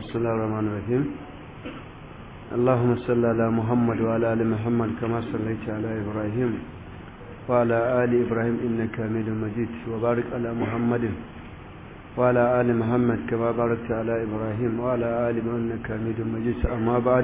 بسم الله الرحمن الرحيم اللهم صل على محمد وعلى ال محمد كما صليت على ابراهيم وعلى ال ابراهيم انك حميد مجيد وبارك على محمد وعلى ال محمد كما باركت على ابراهيم وعلى ال انك حميد مجيد اما بعد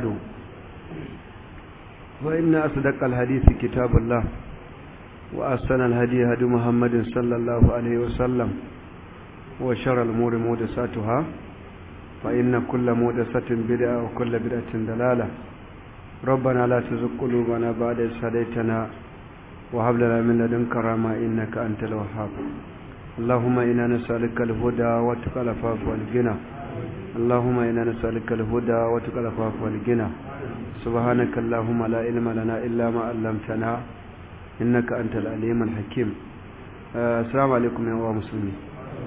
فان اصدق الحديث كتاب الله واحسن الهدي هدي محمد صلى الله عليه وسلم وشر الامور محدثاتها فإن كل مودسة بدعة وكل بدعة دلالة ربنا لا تزغ قلوبنا بعد إذ هديتنا وهب لنا من لدنك رحمة إنك أنت الوهاب اللهم إنا نسألك الهدى وتقى العفاف والغنى اللهم إنا نسألك الهدى وتقى العفاف والغنى سبحانك اللهم لا علم لنا إلا ما علمتنا إنك أنت العليم الحكيم آه السلام عليكم يا مسلمين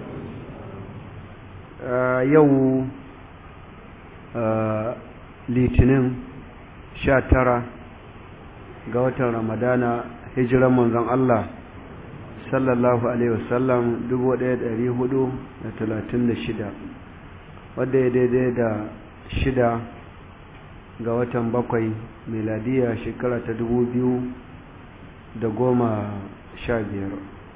Uh, yau uh, litinin sha tara ga watan ramadana hijiran manzon Allah sallallahu alaihi wasallam dubu ɗaya ɗari hudu da talatin da shida wadda ya daidai da shida ga watan bakwai miladiya shekara ta dubu biyu da goma sha biyar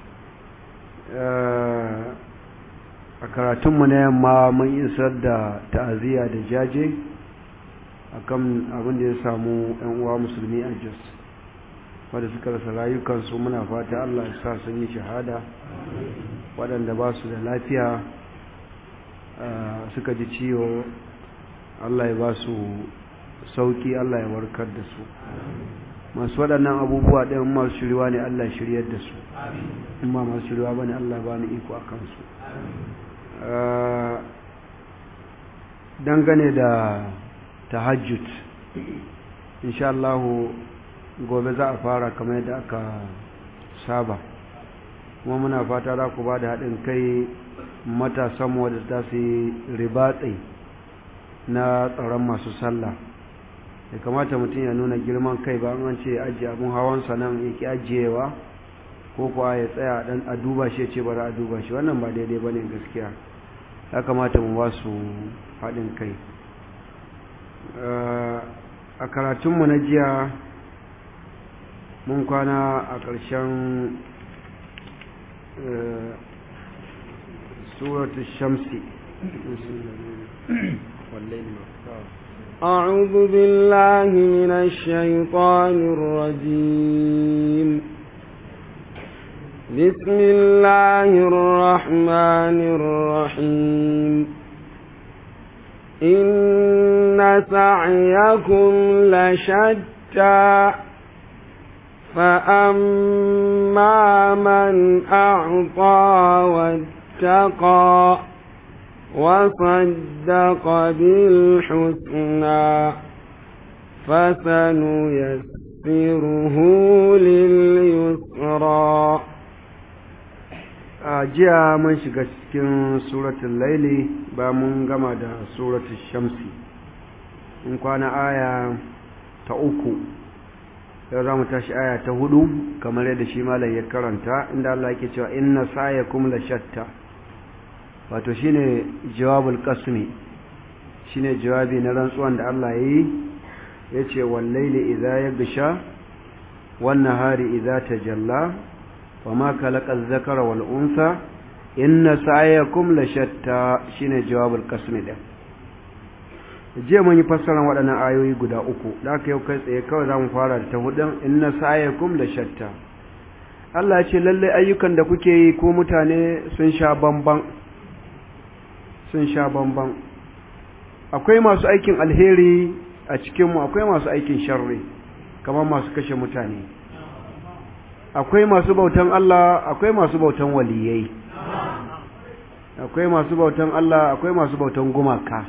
uh, a karatunmu na yamma mun isar da ta'aziyya da jaje akan abin da ya samu yan uwa musulmi a jos wadda suka rasa rayukansu muna fata allah ya sa sun yi shahada waɗanda ba su da lafiya suka ji ciwo allah ya ba su sauki allah ya warkar da su masu waɗannan abubuwa ɗayan masu shiriwa ne allah shiryar da su in ma masu shiriwa ba ne allah ba ni iko a kansu dangane da tahajjud insha Allah gobe za a fara kamar yadda aka saba kuma muna fata za ku ba da haɗin kai matasan wadda za su yi ribatsai na tsaron masu sallah ya kamata mutum ya nuna girman kai ba an ce ajiye abin hawansa nan yake ajiyewa ko kuwa ya tsaya dan a duba shi ce ba za a duba shi wannan ba daidai ba ne gaskiya ya kamata mu ba su haɗin kai a karatunmu na jiya mun kwana a ƙarshen suratul shamsi أعوذ بالله من الشيطان الرجيم بسم الله الرحمن الرحيم إن سعيكم لشتى فأما من أعطى واتقى وصدق بالحسنى فسنيسره لليسرى a jiya mun shiga cikin suratul laili ba mun gama da suratul shamsi in kwana aya ta uku yau za mu tashi aya ta hudu kamar yadda shi malam ya karanta inda Allah yake cewa inna sa'yakum la shatta wato shine jawabul qasmi shine jawabi na rantsuwan da Allah yayi yace wal laili idza yaghsha wan nahari idza tajalla وما خلق الذكر والأنثى إن سعيكم لشتى shine jawabul qasmi din jiya mun yi fassarar waɗannan ayoyi guda uku da aka yau kai tsaye kawai za mu fara da ta hudun inna sa'yakum la shatta Allah ya ce lalle ayyukan da kuke yi ko mutane sun sha bamban sun sha bamban akwai masu aikin alheri a cikinmu akwai masu aikin sharri kamar masu kashe mutane akwai masu bautan Allah akwai masu bautan waliyai akwai masu bautan Allah akwai masu bautan gumaka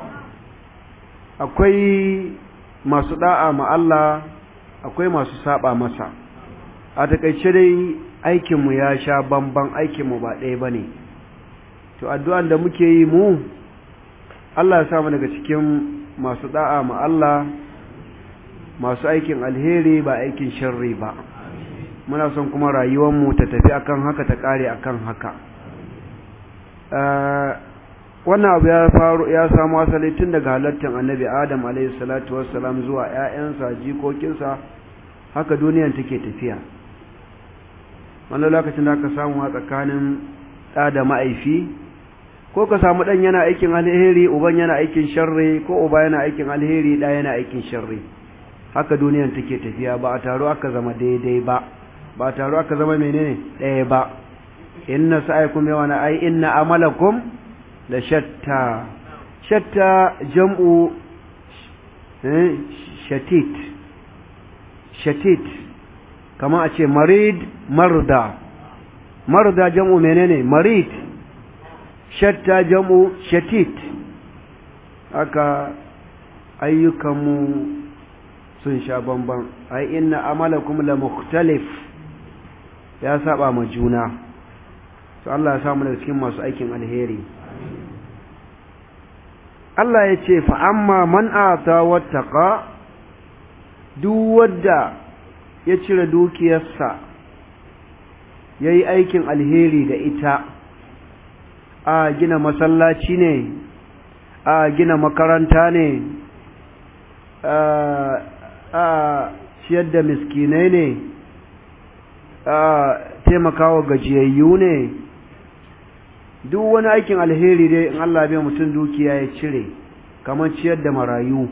akwai masu da'a ma Allah akwai masu saba masa a takaice dai aikinmu ya sha bamban aikinmu ba ɗaya ba ne to addu'an da muke yi mu Allah ya samu daga cikin masu da'a ma Allah masu aikin alheri ba aikin sharri ba muna son kuma rayuwarmu ta tafi akan haka ta kare akan haka wannan abu ya faru ya samu asali tun daga halattar annabi adam alaihi salatu wassalam zuwa ƴaƴansa jikokinsa haka duniyan take tafiya wani lokacin da aka samu a tsakanin ɗa da ma'aifi ko ka samu ɗan yana aikin alheri uban yana aikin sharri ko uba yana aikin alheri ɗa yana aikin sharri haka duniyan take tafiya ba a taro aka zama daidai ba ba a taro aka zama menene ɗaya ba inna sa'aykum yawana ai inna amalakum la shatta shatta jam'u shatit shatit kama a ce marid marda marda jam'u menene marid shatta jam'u shatit haka ayyukanmu sun sha bamban ai inna amalakum la mukhtalif ya saba ma juna to Allah ya samu daga cikin masu aikin alheri Allah ya ce fa amma man ata wattaqa duk wanda ya cire dukiyarsa yayi aikin alheri da ita a gina masallaci ne a gina makaranta ne a ciyar da miskinai ne a taimakawa gajiyayyu ne duk wani aikin alheri dai in Allah bai mutum dukiya ya cire kamar ciyar da marayu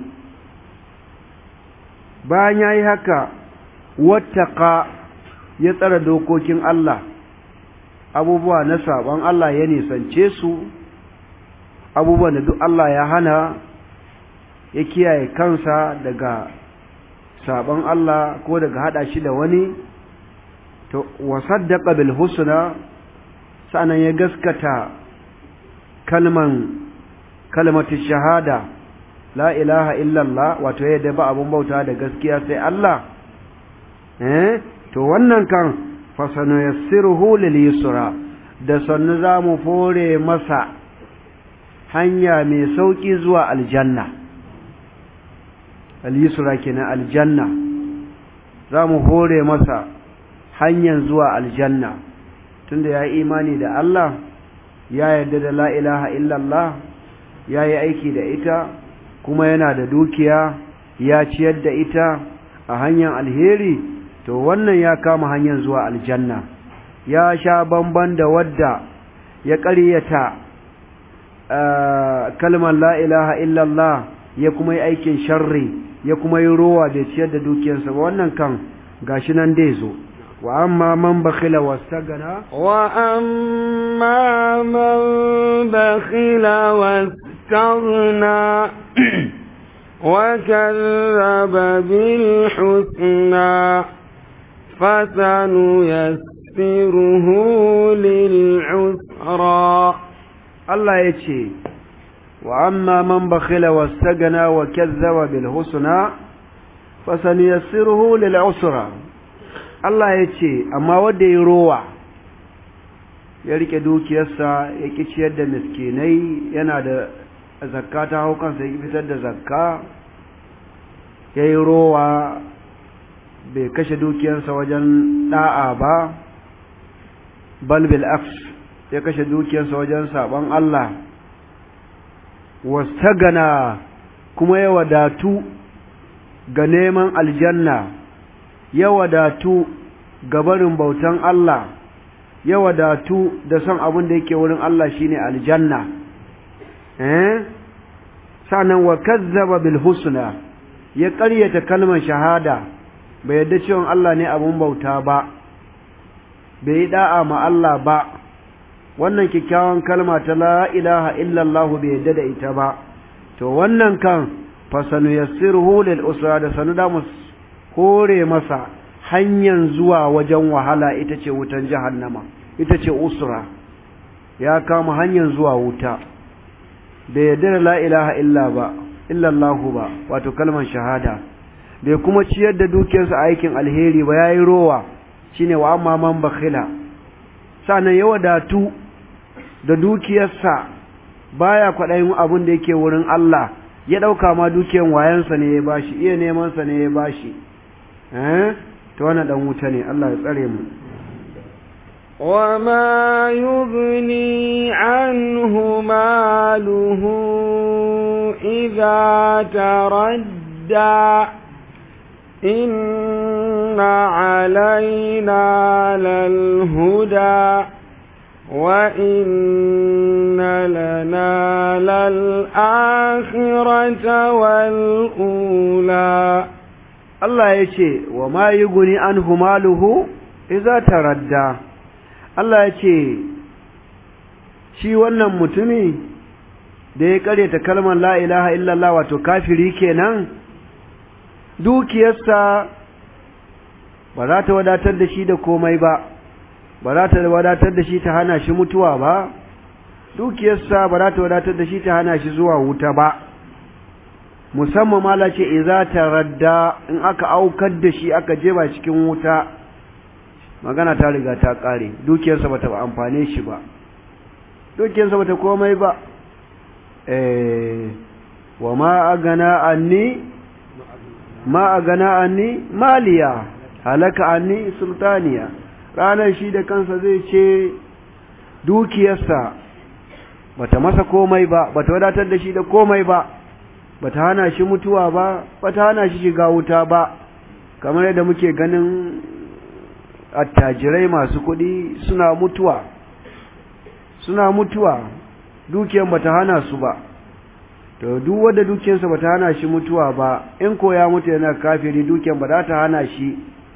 bayan ya yi haka wattaka ya tsara dokokin Allah abubuwa na saban Allah ya nisance su abubuwan da duk Allah ya hana ya kiyaye kansa daga saban Allah ko daga hada shi da wani to wasaddaqa bil husna sanan ya gaskata kalman kalmatu shahada la ilaha illallah wato yadda ba abun bauta da gaskiya sai Allah eh to wannan kan fasanu yassiruhu lil yusra da sannu zamu fore masa hanya mai sauki zuwa aljanna al yusra kenan aljanna zamu hore masa hanyar zuwa aljanna tunda ya yi imani da Allah ya yarda da la ilaha illallah ya yi aiki da ita kuma yana da dukiya ya ciyar da ita a hanyar alheri to wannan ya kama hanyar zuwa aljanna ya sha bamban da wadda ya ƙaryata kalmar la ilaha illallah ya kuma yi aikin sharri ya kuma yi rowa da ciyar da dukiyarsa ba wannan kan gashi nan dai zo وأما من بخل واستغنى وأما من بخل واستغنى وكذب بالحسنى فسنيسره للعسرى الله يتشي وأما من بخل واستغنى وكذب بالحسنى فسنيسره للعسرى Allah ya ce, Amma wadda ya rowa, ya rike dukiyarsa ya ƙi ciyar da miskinai yana da zakka ta hau kansa ya fitar da zakka, ya yi rowa bai kashe dukiyarsa wajen ɗa'a ba, balbil afs ya kashe dukiyarsa wajen saɓon Allah, wastagana kuma ya wadatu ga neman aljanna. ya wadatu gabarin bautan Allah ya wadatu da son abin da yake wurin Allah shine aljanna eh sanan wa kazzaba bil husna ya ƙaryata kalmar shahada bai yadda cewa Allah ne abun bauta ba bai yi da'a ma Allah ba wannan kikkiawan kalma ta la ilaha illallah bai yadda da ita ba to wannan kan fasanu yassiruhu lil usra da sanu da kore masa hanyar zuwa wajen wahala ita ce wutan jahannama ita ce usra ya kama hanyar zuwa wuta bai yarda da la ilaha illa ba illallahu ba wato kalmar shahada bai kuma ciyar da dukiyarsa a aikin alheri ba yayi rowa shine wa amma man bakhila sanan ya wadatu da dukiyarsa baya kwaɗayin abin da yake wurin Allah ya ɗauka ma dukiyar wayansa ne ya bashi iya neman sa ne ya bashi eh to wannan dan wuta ne Allah ya tsare mu وما يغني عنه ماله إذا تردى إن علينا للهدى وإن لنا للآخرة والأولى Allah ya ce wa ma yi guni an humaluhu iza taradda Allah ya ce shi wannan mutumi da ya karyata kalmar la ilaha illallah wato kafiri kenan dukiyarsa ba za ta wadatar da shi da komai ba ba za ta wadatar da shi ta hana shi mutuwa ba dukiyarsa ba za ta wadatar da shi ta hana shi zuwa wuta ba musamman mala ce iza taradda in aka aukar da shi aka jeba cikin wuta magana ta riga ta kare dukiyarsa bata amfane shi ba dukiyarsa bata komai ba eh wa ma agana anni ma agana anni maliya halaka anni sultaniya ranar shi da kansa zai ce dukiyarsa bata masa komai ba bata wadatar da shi da komai ba bata hana shi mutuwa ba bata hana shi shiga wuta ba kamar yadda muke ganin attajirai masu kuɗi suna mutuwa suna mutuwa dukiyar bata hana su ba to duk wanda dukiyarsa bata hana shi mutuwa ba in ko ya mutu yana kafiri dukiyar ba za ta hana shi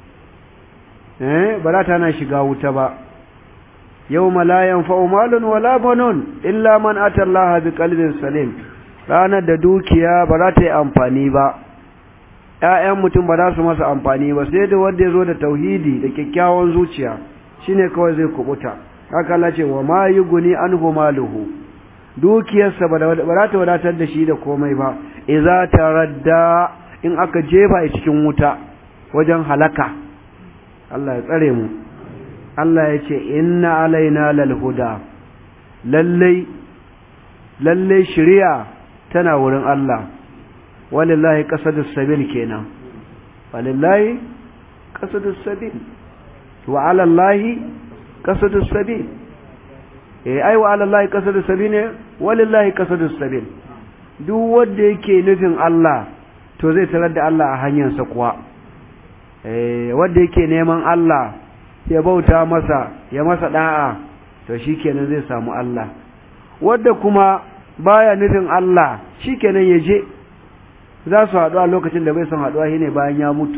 eh ba za ta hana shiga wuta ba yawma la yanfa'u malun wala banun illa man ata Allah bi qalbin salim ranar da dukiya ba za ta yi amfani ba ‘ya'yan mutum ba za su masa amfani ba sai da wanda ya zo da tauhidi da kyakkyawan zuciya shine kawai zai kubuta haka Allah ce wa ma yi guni an maluhu dukiyarsa ba za ta wadatar da shi da komai ba iza ta radda in aka jefa a cikin wuta wajen halaka Allah ya tsare mu Allah ya ce inna alaina lal huda lallai lallai shari'a tana wurin Allah walillahi qasadus sabil kenan walillahi qasadus sabil wa ala allahi qasadus sabil eh ai wa ala allahi qasadus sabil ne walillahi qasadus sabil duk wanda yake nufin Allah to zai tarar da Allah a hanyarsa kuwa eh wanda yake neman Allah ya bauta masa ya masa da'a to shikenan zai samu Allah wanda kuma baya nufin Allah shikenan ya je za su haɗu a lokacin da bai son haɗuwa shine bayan ya mutu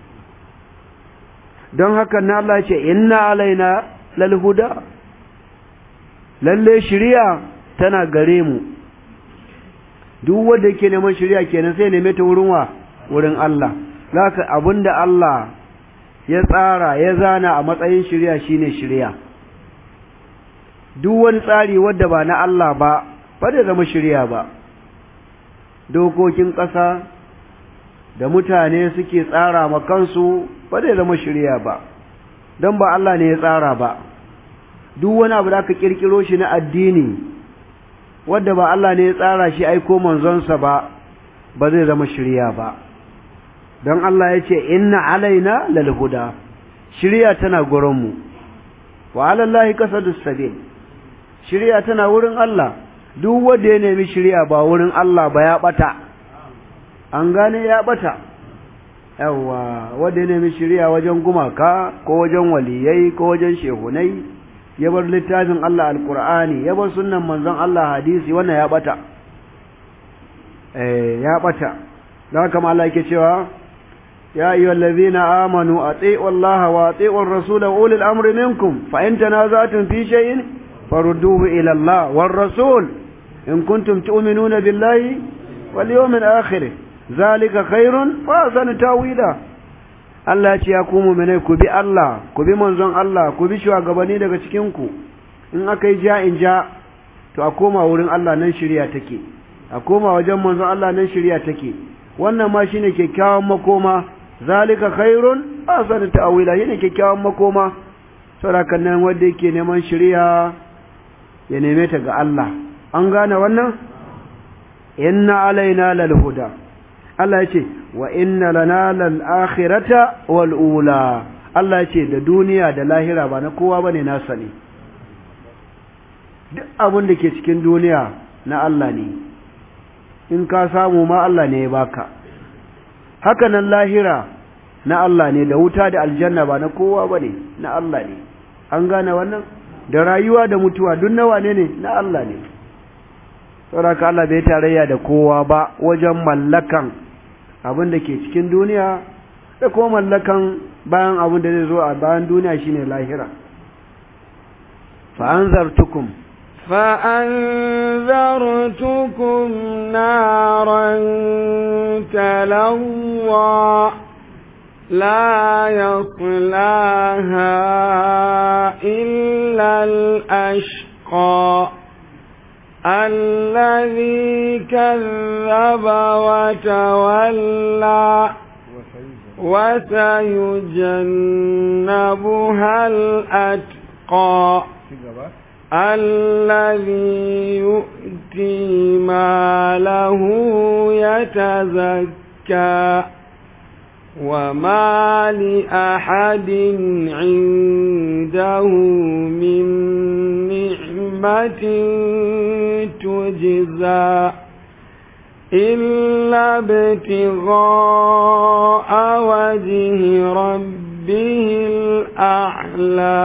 don haka na Allah ce inna alaina lal huda lalle shari'a tana gare mu duk wanda yake neman shari'a kenan sai neme ta wurin wa wurin Allah zaka abinda Allah ya tsara ya zana a matsayin shari'a shine shari'a duk wani tsari wanda ba na Allah ba ba da zama shari'a ba dokokin ƙasa da mutane suke tsara ma kansu ba zai zama shirya ba don ba Allah ne ya tsara ba duk wani abu da aka kirkiro shi na addini wadda ba Allah ne ya tsara shi aiko manzonsa ba ba zai zama shirya ba don Allah ya ce inna alaina lal huda shirya tana gurinmu wa alallahi qasadus sabil shirya tana wurin Allah duk wanda ya nemi shirya ba wurin Allah ba ya bata an gane ya bata yawa wanda ya nemi shirya wajen gumaka ko wajen waliyai ko wajen shehunai ya bar littafin Allah alkur'ani ya bar sunnan manzon Allah hadisi wannan ya bata eh ya bata dan kama Allah yake cewa ya ayyuhal ladhina amanu atii'u Allah wa atii'u ar-rasula ulil amri minkum fa in tanaza'tum fi shay'in farudduhu ila Allah war rasul in kuntum tu'minuna billahi wal yawmil akhir zalika khairun wa ahsanu tawila Allah ce ya ku mu'minai ku bi Allah ku bi manzon Allah ku bi shugabanni daga cikin ku in aka yi ja in ja to a koma wurin Allah nan shirya take a koma wajen manzon Allah nan shirya take wannan ma shine kyakkyawan makoma zalika khairun ahsanu tawila shine kyakkyawan makoma saboda nan wanda yake neman shirya ya neme ta ga Allah an gane wannan inna alaina lal huda Allah ya ce wa inna lana lal akhirata wal ula Allah ya ce da duniya da lahira ba na kowa bane nasa ne duk abin da ke cikin duniya na Allah ne in ka samu ma Allah ne ya baka haka nan lahira na Allah ne da wuta da aljanna ba na kowa bane na Allah ne an gane wannan da rayuwa da mutuwa duk nawa ne ne na Allah ne saboda Allah bai tarayya da kowa ba wajen mallakan abin da ke cikin duniya da kuma mallakan bayan abin da zai zo a bayan duniya shine lahira fa anzartukum فأنذرتكم نارا تلوى لا يصلاها إلا الأشقى الذي كذب وتولى وسيجنبها الأتقى الذي يؤتي ماله يتزكى وما لأحد عنده من نعمة تجزى إلا ابتغاء وجه ربه الأعلى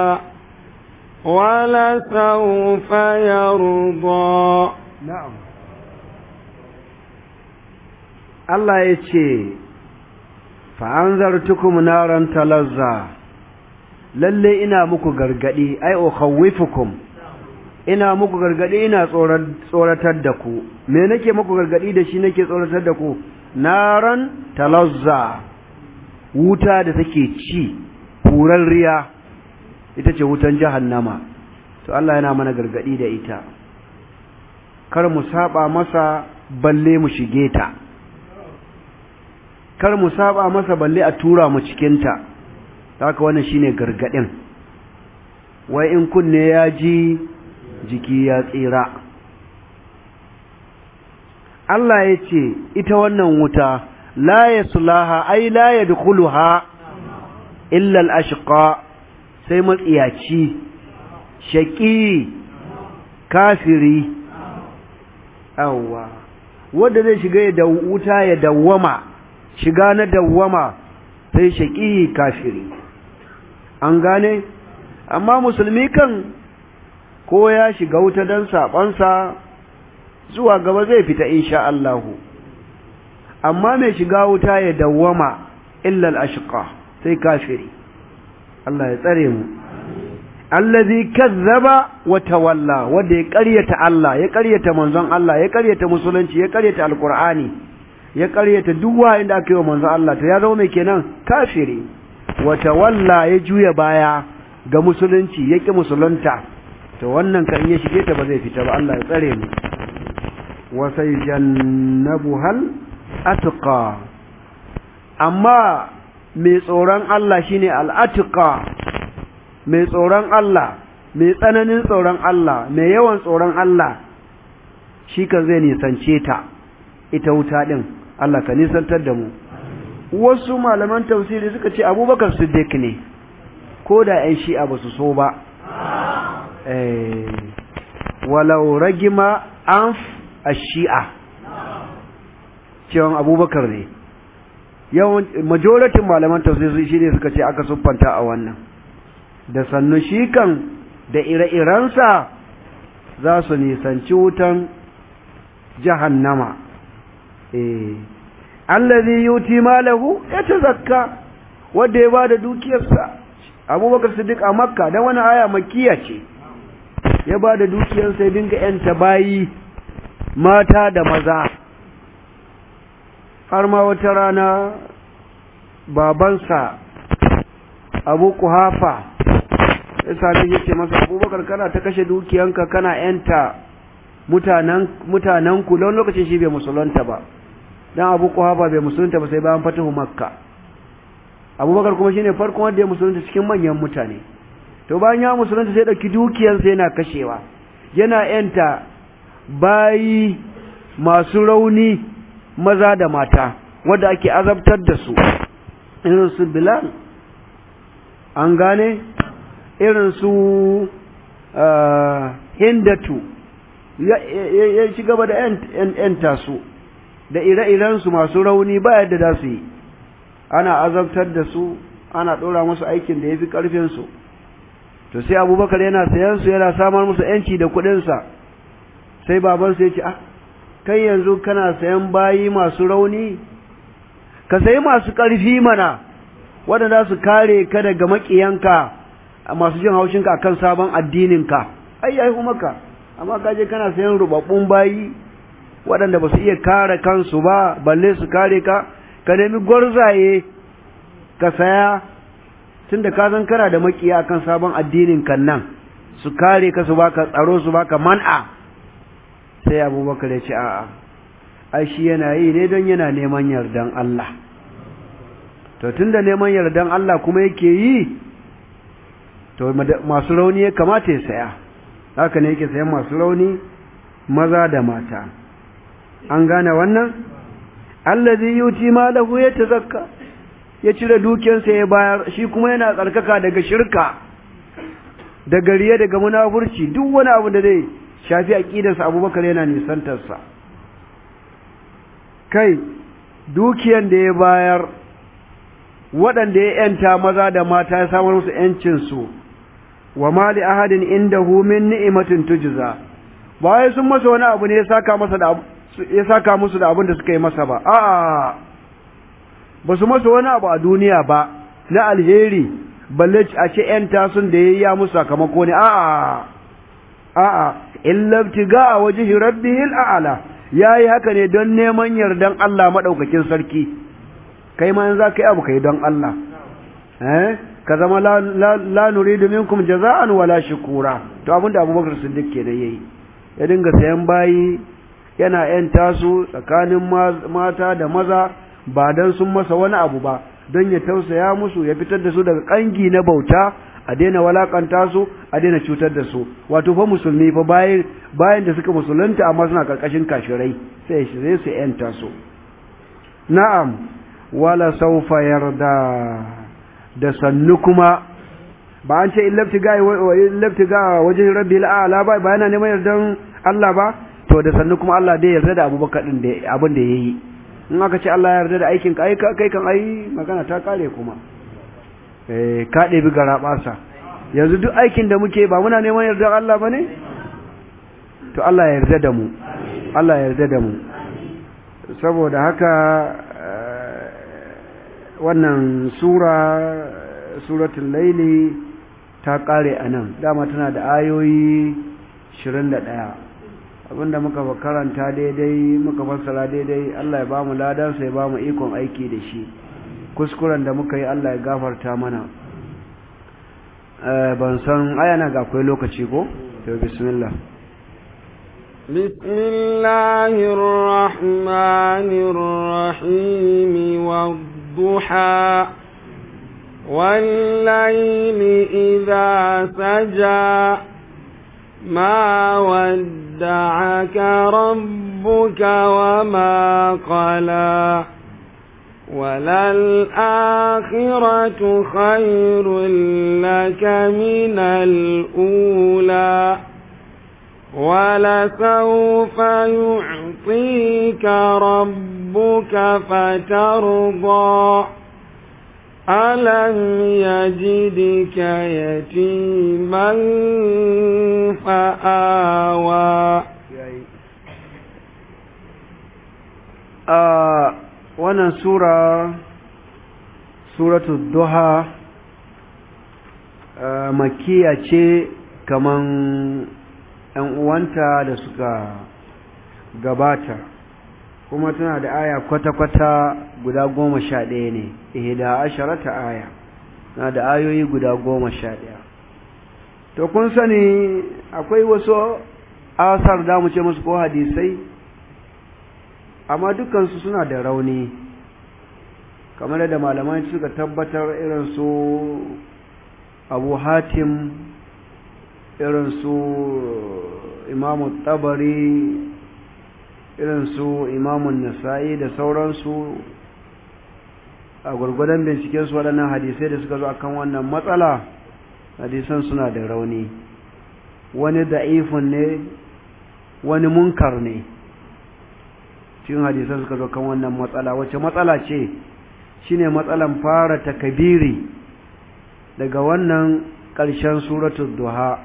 ولسوف يرضى نعم الله يتشي fa'anzartukum naran talazza lalle ina muku gargadi ai ukhawwifukum ina muku gargadi ina tsoratar da ku me nake muku gargadi da shi nake tsoratar da ku naran talazza wuta da take ci riya ita ce wutan jahannama to Allah yana mana gargadi da ita kar mu saba masa balle mu shige ta kar mu saba masa balle a tura mu cikinta haka wannan shine gargadin wai in kunne ya ji jiki ya tsira Allah ya ce ita wannan wuta la yaslaha ai la yadkhuluha illa al-ashqa sai matsiyaci shaqi kafiri awwa wanda zai shiga da wuta ya dawwama shiga na dawwama sai shaƙi kafiri an gane amma musulmi kan ko ya shiga wuta don saɓonsa zuwa gaba zai fita insha Allahu amma mai shiga wuta ya dawwama illal ashqa sai kafiri Allah ya tsare mu allazi kazzaba wa tawalla wanda ya ƙaryata Allah ya ƙaryata manzon Allah ya ƙaryata musulunci ya ƙaryata alqur'ani ya ƙaryata duk wayin da aka yi wa manzon Allah to ya zama mai kenan kafiri wa tawalla ya juya baya ga musulunci ya ƙi musulunta to wannan kan ya shige ta ba zai fita ba Allah ya tsare mu wa sayjannabuhal atqa amma mai tsoron Allah shine al-atqa mai tsoron Allah mai tsananin tsoron Allah mai yawan tsoron Allah shi kan zai nisance ta ita wuta din Allah ka nisantar da mu wasu malaman tafsiri suka ce abubakar siddiq ne ko da ‘yan shi'a ba su so ba walau ragima an a shi'a cewa abubakar ne yawan majoratin malaman tafsiri shi ne suka ce aka siffanta a wannan da sannu shi kan da ire-irensa za su nisanci wutan jahannama eh allazi yuti malahu yatazakka wanda ya bada dukiyarsa abubakar siddiq a makka dan wani aya makkiya ce ya bada dukiyarsa ya dinga yanta bayi mata da maza har ma wata rana babansa abu kuhafa ya sami ya ce masa abubakar kana ta kashe dukiyanka kana yanta mutanen mutanenku don lokacin shi bai musulunta ba dan abu kuhafa bai musulunta ba sai bayan fatahu makka abubakar kuma shine farkon wanda ya musulunta cikin manyan mutane to bayan ya musulunta sai dauki dukiyarsa yana kashewa yana yanta bayi masu rauni maza da mata wanda ake azabtar da su irin su bilal an gane irin su hindatu ya ci gaba da ‘yanta su da ire-irensu masu rauni ba yadda za su yi ana azabtar da su ana ɗora musu aikin da ya fi ƙarfinsu to sai abubakar yana sayan su yana samar musu ‘yanci da kuɗinsa sai babansu ya ce ah kai yanzu kana sayan bayi masu rauni ka sayi masu ƙarfi mana waɗanda su kare ka daga maƙiyanka masu jin haushinka akan sabon addininka ai yayi maka amma ka je kana sayan rubabbun bayi waɗanda ba su iya kare kansu ba balle su kare ka ka nemi gwarzaye ka saya tunda ka san kana da makiya akan sabon addinin kan nan su kare ka su baka tsaro su baka man'a sai abubakar ya ce a'a ai shi yana yi ne don yana neman yardan Allah to tunda neman yardan Allah kuma yake yi to masu rauni ya kamata ya saya haka ne yake sayan masu rauni maza da mata an gane wannan allazi yuti malahu ya tazakka ya cire dukiyarsa ya bayar shi kuma yana tsarkaka daga shirka daga riya daga munafurci duk wani abu da zai shafi aqidarsa Abubakar yana nisantarsa kai dukiyan da ya bayar waɗanda ya yanta maza da mata ya samar musu yancin su wa mali ahadin indahu min ni'matin tujza ba wai sun masa wani abu ne ya saka masa da ya saka musu da abin da suka yi masa ba a'a ba su masa wani abu a duniya ba na alheri balle a ce ‘yan tasun da ya yi ya musu sakamako ne a'a a'a illabtiga a waje rabbihil a'ala ya yi haka ne don neman yardan Allah maɗaukakin sarki kai ma za ka yi abu kai don Allah eh ka zama la nuridu minkum jaza'an wala shukura to abinda abubakar siddiq kenan yayi ya dinga sayan bayi yana ‘yan tasu tsakanin mata da maza ba don sun masa wani abu ba don ya tausaya musu ya fitar da su daga ƙangi na bauta a daina walakanta su a daina cutar da su wato fa musulmi fa bayan bayan da suka musulunta amma suna karkashin kashirai sai shi su ‘yanta su na'am wala saufa yarda da sannu kuma ba an ce illabti ga illabti ga wajen rabbil a'la ba ba yana neman yardan Allah ba to da sannu kuma Allah dai yarda da Abubakar din da abin da yayi in aka ce Allah ya yarda da aikin ka ai kai kan ai magana ta kare kuma eh ka ɗebi gara basa yanzu duk aikin da muke ba muna neman yardar Allah bane to Allah ya yarda da mu Allah ya yarda da mu saboda haka wannan sura suratul laili ta kare anan dama tana da ayoyi 21 abinda muka karanta daidai muka fassara daidai Allah ya ba mu ladansa ya ba mu ikon aiki da shi kuskuren da muka yi Allah ya gafarta mana ban san ayana ga akwai lokaci ko to bismillah بسم الله الرحمن الرحيم والضحى والليل إذا سجى ما ودعك ربك وما قلى وللآخرة خير لك من الأولى ولسوف يعطيك ربك فترضى ألم يجدك يتيما فآوى wannan sura suratu duha makiya ce kaman ‘yan uwanta da suka gabata kuma tana da aya kwata-kwata guda goma sha ɗaya ne ihda asharata aya na da ayoyi guda goma sha ɗaya to kun sani akwai wasu asar da mu ce musu ko hadisai amma dukansu suna da rauni kamar da malamai suka tabbatar irin su abu hatim irin su imamu tabari irin su imamun nasa'i da sauransu a gurgudan binciken su waɗannan hadisai da suka zo akan wannan matsala hadisan suna da rauni wani da'ifun ne wani munkar ne cikin hadisan suka zo kan wannan matsala wacce matsala ce shine matsalan fara takabiri daga wannan ƙarshen suratul duha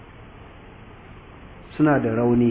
suna da rauni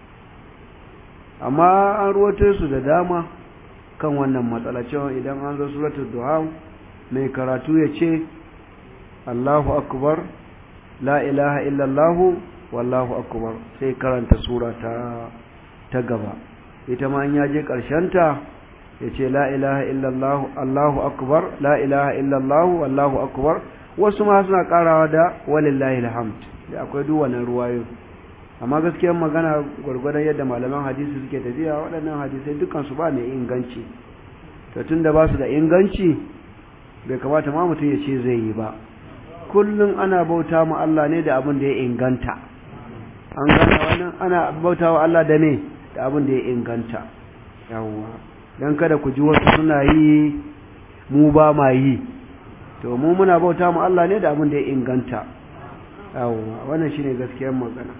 amma an ruwato su da dama kan wannan matsala cewa idan an zo suratul duha mai karatu ya ce Allahu akbar la ilaha illallahu wallahu akbar sai karanta sura ta ta gaba ita ma in yaje ta yace la ilaha illallah Allahu akbar la ilaha illallah wallahu akbar wasu ma suna karawa da walillahi alhamd da akwai duk wannan ruwayo amma gaskiyar magana gwargwadon yadda malaman hadisi suke tafiya waɗannan hadisai dukkan su ba mai inganci to tunda ba su da inganci bai kamata ma mutum ya ce zai yi ba kullum ana bauta ma Allah ne da abin da ya inganta an gane wannan ana bauta wa Allah da ne da abin da ya inganta yawwa dan kada ku ji wasu suna yi mu ba ma yi to mu muna bauta ma Allah ne da abin da ya inganta yawwa wannan shine gaskiyar magana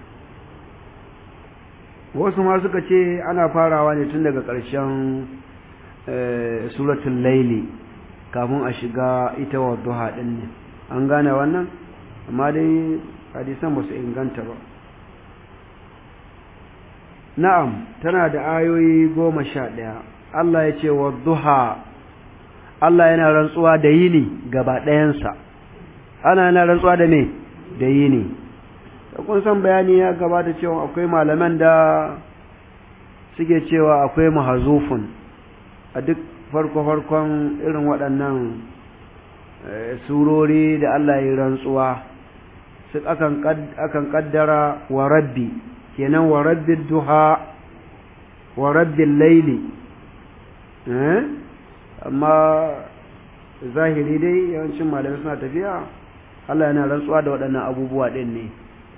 wasu ma suka ce ana farawa ne tun daga ƙarshen suratul laili kafin a shiga ita wa duha din ne an gane wannan amma dai hadisan ba su inganta ba na'am tana da ayoyi goma sha ɗaya Allah ya ce wa duha Allah yana rantsuwa da yini gaba ɗayansa ana yana rantsuwa da me da yini da kun san bayani ya gabata cewa akwai malaman da suke cewa akwai mahazufun a duk farko-farkon irin waɗannan surori da Allah ya rantsuwa su akan kaddara wa rabbi kenan wa rabbi duha wa rabbi laili amma zahiri dai yawancin malamai suna tafiya Allah yana rantsuwa da waɗannan abubuwa ɗin ne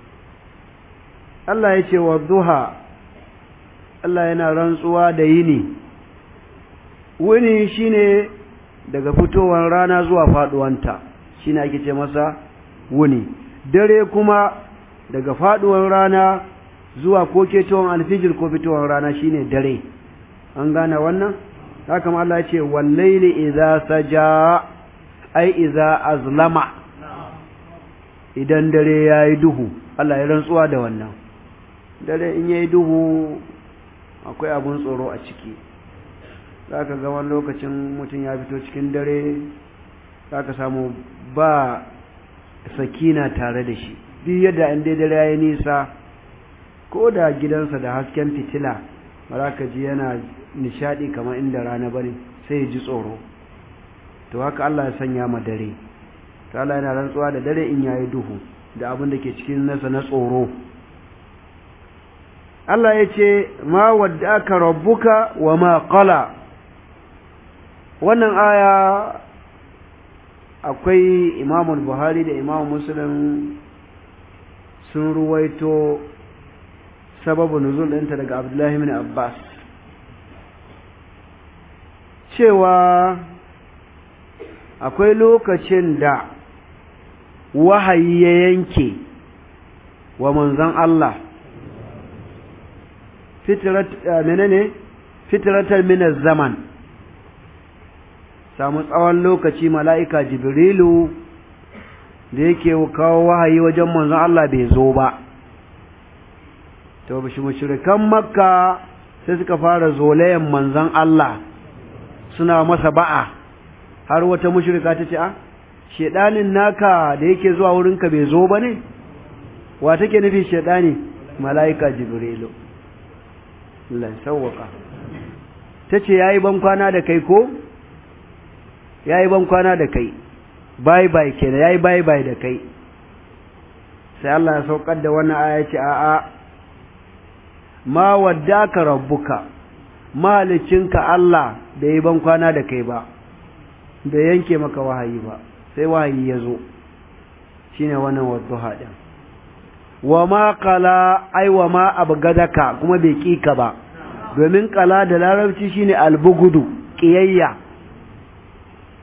Allah ya ce wa duha Allah yana rantsuwa da yini wuni shine daga fitowar rana zuwa faduwanta shine ake ce masa wuni dare kuma daga faduwar rana zuwa ko ketowar alfijir ko fitowar rana shine dare an gane wannan haka ma Allah ya ce wallaili idza saja ai idza azlama idan dare yayi duhu Allah ya rantsuwa da wannan dare in yayi duhu akwai abun tsoro a ciki za ka ga wani lokacin mutum ya fito cikin dare za ka samu ba sakina tare da shi duk yadda an dai dare ya yi nisa ko da gidansa da hasken fitila ba za ka ji yana nishadi kamar inda rana ba ne sai ya ji tsoro to haka Allah ya sanya ma dare ta Allah yana rantsuwa da dare in yayi duhu da abin da ke cikin nasa na tsoro Allah ya ce ma wadda aka rabbuka wa ma qala wannan aya akwai imamul buhari da imam muslim sun ruwaito sababu nuzul ɗinta daga abdullahi min abbas cewa akwai lokacin da wahayi ya yanke wa manzon Allah fitrat menene fitratar min zaman samu tsawon lokaci mala'ika jibrilu da yake kawo wahayi wajen manzon Allah bai zo ba to bishi mushrikan makka sai suka fara zolayen manzon Allah suna masa ba'a har wata mushrika ta ce a shedanin naka da yake zuwa wurinka bai zo ba ne wa take nufi shedani mala'ika jibrilu Allah sawwaka tace yayi ban kwana da kai ko yayi ban kwana da kai bye bye kenan yayi bye bye da kai sai Allah ya saukar da wannan aya ce a a ma waddaka rabbuka malicinka Allah da yi ban kwana da kai ba da yanke maka wahayi ba sai wahayi ya zo shine wannan wadduha din wa ma qala ai wa ma abgadaka kuma bai kika ba domin qala da larabci shine albugudu qiyayya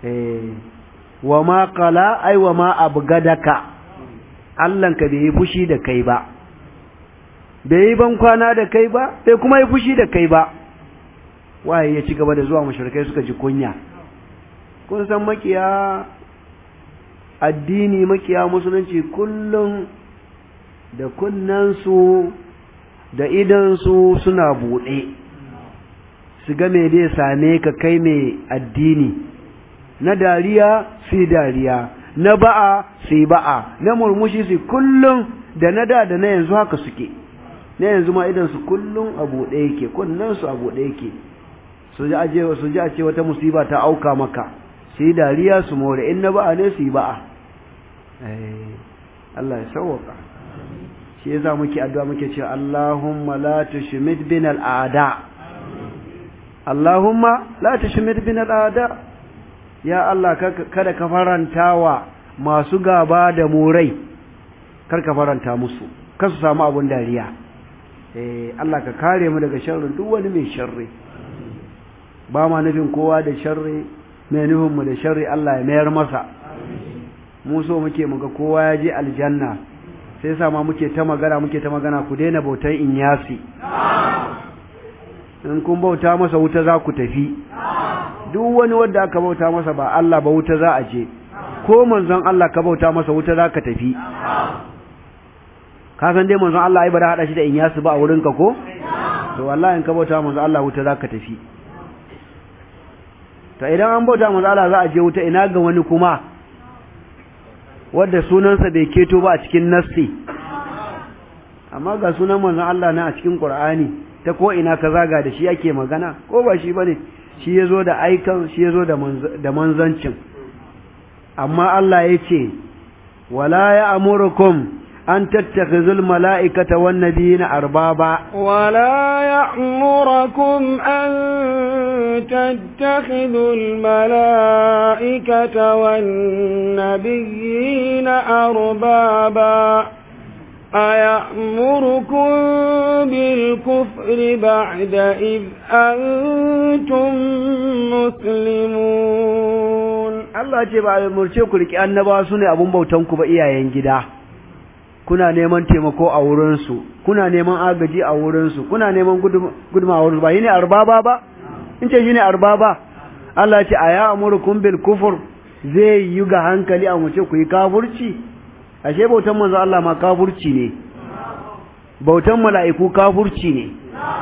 eh wa ma qala ai wa ma abgadaka Allahnka bai yi fushi da kai ba bai yi ban kwana da kai ba bai kuma yi fushi da kai ba waye ya ci gaba da zuwa mushrikai suka ji kunya kun san makiya addini makiya musulunci kullum da kunnansu da idansu suna buɗe su ga me zai same ka kai mai addini na dariya su yi dariya na ba'a su yi ba'a na murmushi su kullum da na da da na yanzu haka suke na yanzu ma idansu kullum a buɗe yake kunnansu a buɗe yake su ji aje su ji a ce wata musiba ta auka maka su yi dariya su more in na ba'a ne su yi ba'a Allah ya sauwaka shi yasa muke addu'a muke cewa Allahumma la tushmit bin al'ada Allahumma la tushmit bin al'ada ya Allah kada ka farantawa masu gaba da murai kar ka faranta musu kar su samu abun dariya eh Allah ka kare mu daga sharrin duk wani mai sharri ba ma nufin kowa da sharri mai nufin mu da sharri Allah ya mayar masa mu so muke muga kowa ya je aljanna sai yasa ma muke ta magana muke ta magana ku daina bautan inyasi in kun bauta masa wuta za ku tafi duk wani wanda aka bauta masa ba Allah ba wuta za a je ko manzon Allah ka bauta masa wuta za ka tafi ka san dai manzon Allah ai ba da hada shi da inyasi ba a wurin ka ko to wallahi in ka bauta manzon Allah wuta za ka tafi to idan an bauta manzon Allah za a je wuta ina ga wani kuma wadda sunansa bai keto ba a cikin nassi amma ga sunan manzon Allah na a cikin Qur'ani ta ko ina ka zaga da shi yake magana ko ba shi bane shi yazo da aikan shi yazo da da manzancin amma Allah yace wala ya'murukum an tattakhizul mala'ikata wan nabiyina arbaba ولا يأمركم أن تتخذوا الملائكة والنبيين أربابا أيأمركم بالكفر بعد إذ أنتم مسلمون Allah ce ba a murce ku riki annaba su ne abun bautan ku ba iyayen gida kuna neman taimako a wurinsu kuna neman agaji a wurinsu kuna neman guduma a wurinsu ba yi ne arbaba ba in ce shi ne arbaba Allah ce a ya amurkun bil kufur zai yi ga hankali a mace ku yi kafurci ashe bautan manzo Allah ma kafurci ne bautan mala'iku kafurci ne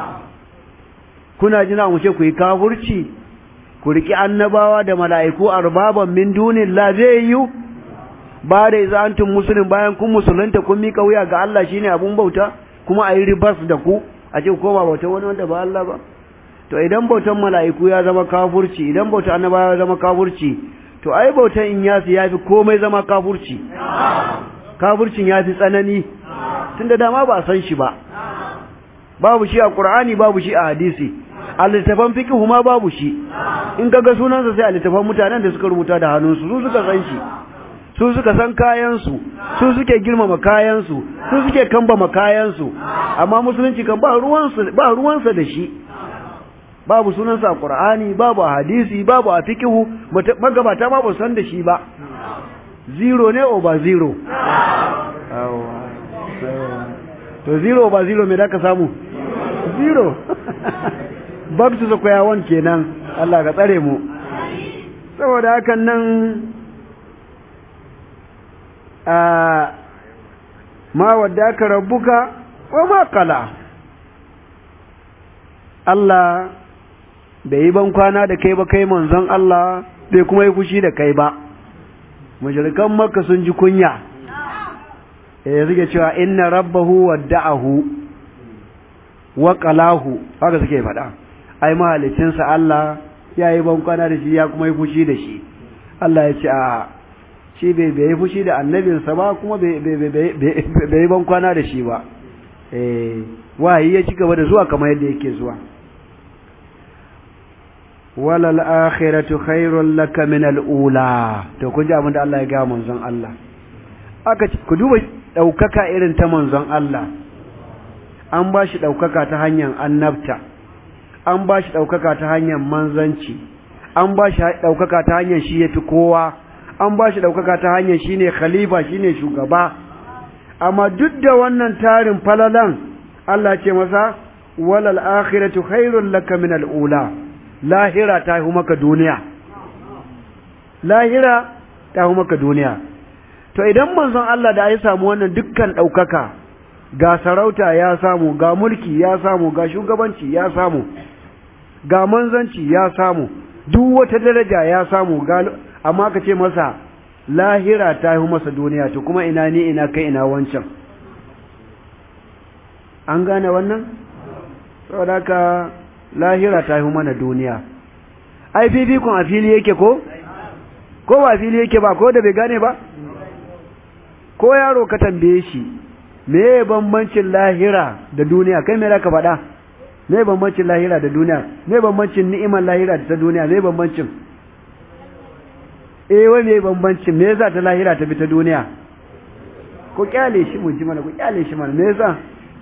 kuna jina mace ku yi kafurci ku riki annabawa da mala'iku arbaban min dunillah zai yi ba da iza antum muslim bayan kun musulunta kun mika wuya ga Allah shine abun bauta kuma ayi ribas da ku a ce ko ba bauta wani wanda ba Allah ba to idan bautan mala'iku ya zama kafurci idan bautan annabawa ya zama kafurci to ai bautan inyasi yafi komai zama kafurci kafurcin yafi tsanani tunda dama ba san shi ba babu shi a Qur'ani babu shi a hadisi a littafan fiqh ma babu shi in kaga sunansa sai a littafan mutanen da suka rubuta da hannunsu su suka san shi su suka san kayansu su suke girmama kayansu su suke kambama kayansu amma musulunci kan ba ruwansa ba ruwansa da shi babu sunansa a qur'ani babu a hadisi babu a fiqhu magabata ma ba san da shi ba zero ne over zero to zero over zero me da ka samu zero back to square one kenan Allah ka tsare mu saboda hakan nan ma wadda aka rabbuka wa ma kala Allah bai yi ban kwana da kai ba kai manzon Allah bai kuma yi fushi da kai ba mujrikan makka sun ji kunya eh suke cewa inna rabbahu wadda'ahu wa qalahu haka suke faɗa ai mahalicinsa Allah ya yi ban kwana da shi ya kuma yi fushi da shi Allah ya ce a shi bai bai fushi da annabinsa ba kuma bai yi ban kwana da shi ba wahayi ya ci gaba da zuwa kamar yadda yake zuwa walal akhiratu khairul laka min al ula to kun ji abin da Allah ya ga manzon Allah aka ku duba daukaka irin ta manzon Allah an ba shi daukaka ta hanyar annabta an ba shi daukaka ta hanyar manzanci an ba shi ɗaukaka ta hanyar shi ya fi kowa an ba shi ɗaukaka ta hanyar shi ne khalifa shi ne shugaba amma duk da wannan tarin falalan Allah ce masa walal akhiratu khairul laka min al'ula lahira ta hu maka duniya lahira ta hu maka duniya to idan manzon Allah da ya samu wannan dukkan ɗaukaka ga sarauta ya samu ga mulki ya samu ga shugabanci ya samu ga manzanci ya samu duk wata daraja ya samu ga amma ka ce masa lahira ta yi masa duniya to kuma ina ni ina kai ina wancan an gane wannan saboda haka lahira ta yi mana duniya ai fifikon a fili yake ko ko ba fili yake ba ko da bai gane ba ko yaro ka tambaye shi me bambancin lahira da duniya kai me ka faɗa me bambancin lahira da duniya me bambancin ni'imar lahira da ta duniya me bambancin eh wai me bambancin me yasa ta lahira ta bi ta duniya ko kyale shi mu ji mana ko kyale shi mana me yasa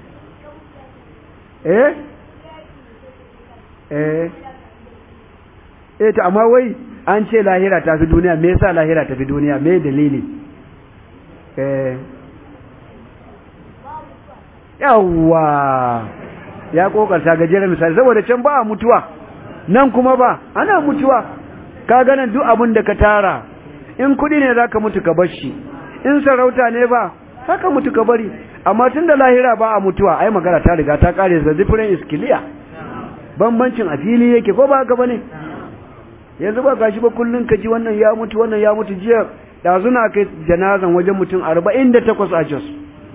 eh eh eh to amma wai an ce lahira ta fi duniya me yasa lahira ta fi duniya me dalili eh yawwa ya kokarta gajeren misali saboda can ba a mutuwa nan kuma ba ana mutuwa ka ganin duk abin da ka tara in kudi ne zaka mutu ka bar shi in sarauta ne ba saka mutu ka bari amma tun da lahira ba a mutuwa ai magana ta riga ta kare the different is clear bambancin a fili yake ko ba haka bane yanzu ba gashi ba kullun ka ji wannan ya mutu wannan ya mutu jiya da zuna kai janazan wajen mutum 48 a Jos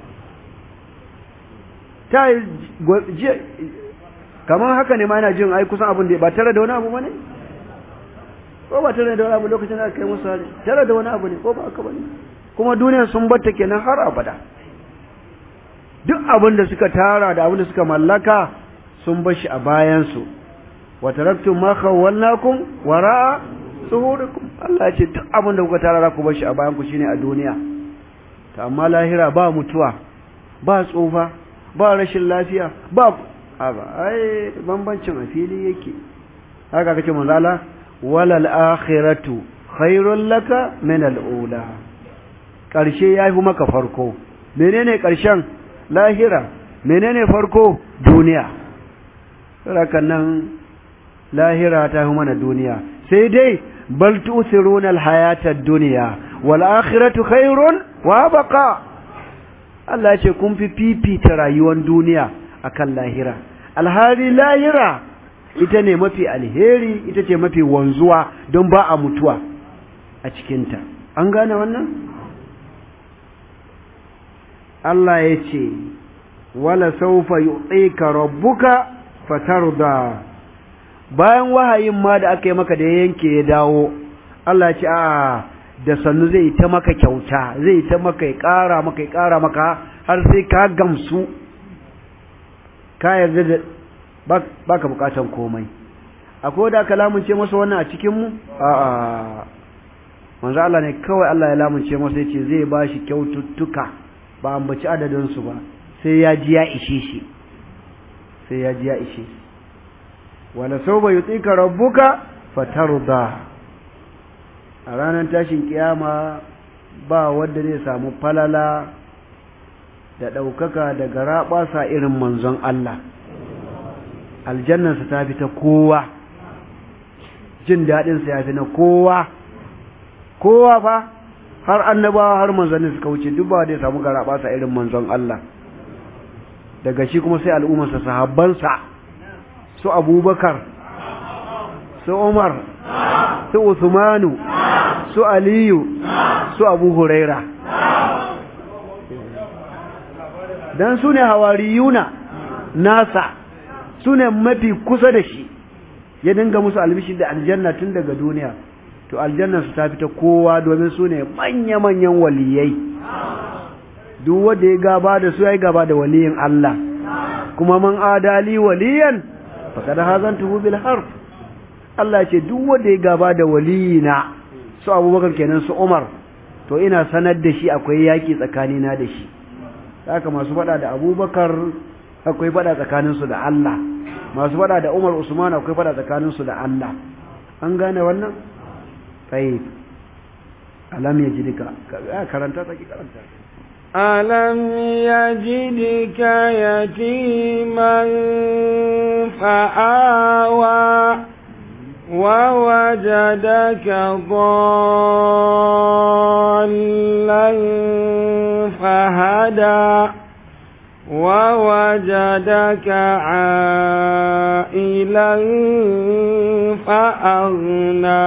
ta yi kamar haka ne ma yana jin ai kusan abin da ba tare da wani abu bane ko ba tare da wani abu lokacin da aka kai musu hali tare da wani abu ne ko ba haka bane kuma duniya sun batta kenan har abada duk abin da suka tara da abin da suka mallaka sun bar shi a bayan su wa taraktum ma khawwalnakum wara'a suhurikum Allah ya ce duk abin da kuka tara za ku bar shi a bayan ku shine a duniya to amma lahira ba mutuwa ba tsufa ba rashin lafiya ba aba ai bambancin a fili yake haka kace manzala walal akhiratu khairul laka min al ula karshe yafi maka farko menene karshen lahira menene farko duniya haka nan lahira ta fi mana duniya sai dai bal tu'thiruna al hayata ad-dunya wal akhiratu khairun wa baqa Allah ya ce kun fi fifita rayuwar duniya akan lahira alhari lahira ita ne mafi alheri ita ce mafi wanzuwa don ba a mutuwa a cikinta an gane wannan Allah ya ce wala saufa yu'tika rabbuka fatarda bayan wahayin ma da aka yi maka da yanke ya dawo Allah ya ce a da sannu zai ta maka kyauta zai ta maka ya ƙara maka ya ƙara maka har sai ka gamsu ka yarda da ba ka bukatan komai akwai da aka lamunce masa wannan a cikinmu a'a manzo Allah ne kawai Allah ya lamunce masa ya ce zai ba shi kyaututtuka ba ambaci adadinsu ba sai ya ji ya ishe shi sai ya ji ya ishe shi wala sauba yutika rabbuka fatarda a ranar tashin kiyama ba wanda zai samu falala da ɗaukaka da garaɓasa irin manzon Allah aljannansa ta fi ta kowa jin daɗinsa ya fi na kowa kowa fa har annabawa har manzanni suka wuce duk ba da ya samu garaɓasa irin manzon Allah daga shi kuma sai al'ummarsa sahabbansa su abubakar su umar su usmanu su aliyu su abu huraira don su ne hawariyuna nasa su ne mafi kusa da shi ya dinga musu albishi da aljanna tun daga duniya to aljanna su ta fita kowa domin su ne manya-manyan waliyai duk wanda ya gaba da su ya yi gaba da waliyin Allah kuma man adali waliyan faqad hazantuhu bil harf Allah ya ce duk wanda ya gaba da waliyina su Abubakar kenan su Umar to ina sanar da shi akwai yaki tsakanina da shi haka masu fada da Abubakar akwai fada tsakanin su da Allah masu fada da Umar Usman akwai fada tsakanin su da Allah an gane wannan tayyib alam yajidka karanta take karanta ألم يجدك يتيما فآوى ووجدك ضالا فهدى ووجدك عائلا فأغنى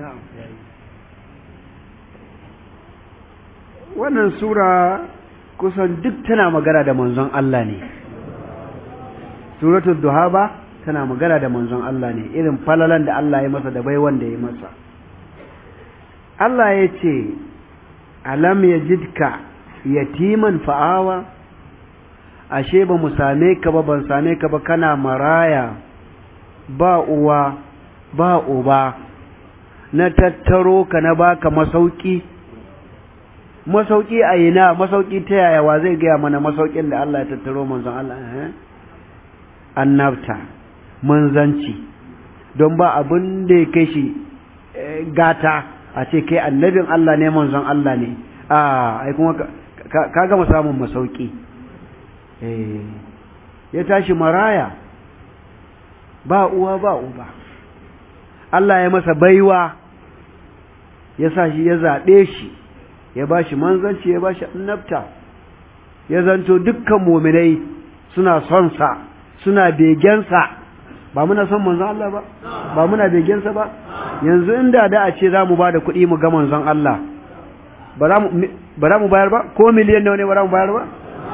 wannan sura kusan duk tana magana da manzon Allah ne suratul duha ba tana magana da manzon Allah ne irin falalan da Allah ya masa da bai wanda ya masa Allah ya ce alam yajidka yatiman fa'awa ashe ba mu same ka ba ban same ka ba kana maraya ba uwa ba uba na tattaro ka na baka masauki masauki a ina masauki ta yaya wa zai gaya mana masaukin da Allah ya tattaro manzon Allah eh annabta manzanci don ba abin da ya kai shi gata a ce kai annabin Allah ne manzon Allah ne a ai kuma ka gama samun masauki eh ya tashi maraya ba uwa ba uba Allah ya masa baiwa ya sa shi ya zaɓe shi ya ba shi manzanci ya ba shi annabta ya zanto dukkan muminai suna son sa suna begensa ba muna son manzon Allah ba ba muna begensa ba yanzu inda da a ce za mu ba da kuɗi mu ga manzon Allah ba za mu bayar ba ko miliyan nawa ne ba za mu bayar ba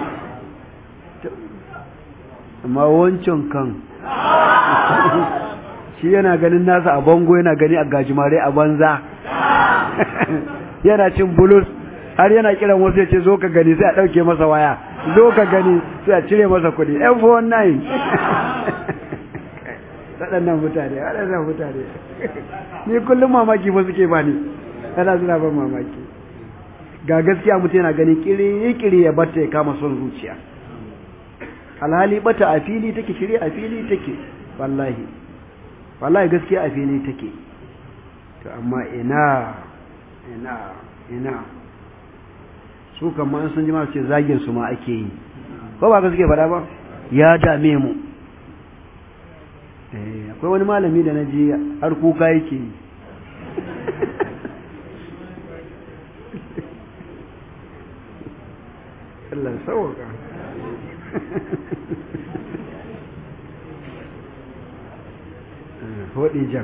amma wancan kan shi yana ganin nasa a bango yana gani a gajimare a banza yana cin bulus har yana kiran wasu ya ce zo ka gani sai a ɗauke masa waya zo ka gani sai a cire masa kuɗi f19 waɗannan mutane waɗannan mutane ni kullum mamaki ba suke ba ni ana suna ban mamaki ga gaskiya mutum yana gani kiri-kiri ya bata ya kama son zuciya alhali bata a fili take shirya a fili take wallahi wallahi gaskiya a fili take to amma ina ina ina su kamar sun ji masu ce zagin su ma ake yi ko ba ka suke faɗa ba ya dame mu akwai wani malami da na ji har kuka yake yi Allah sauwaka hodi jan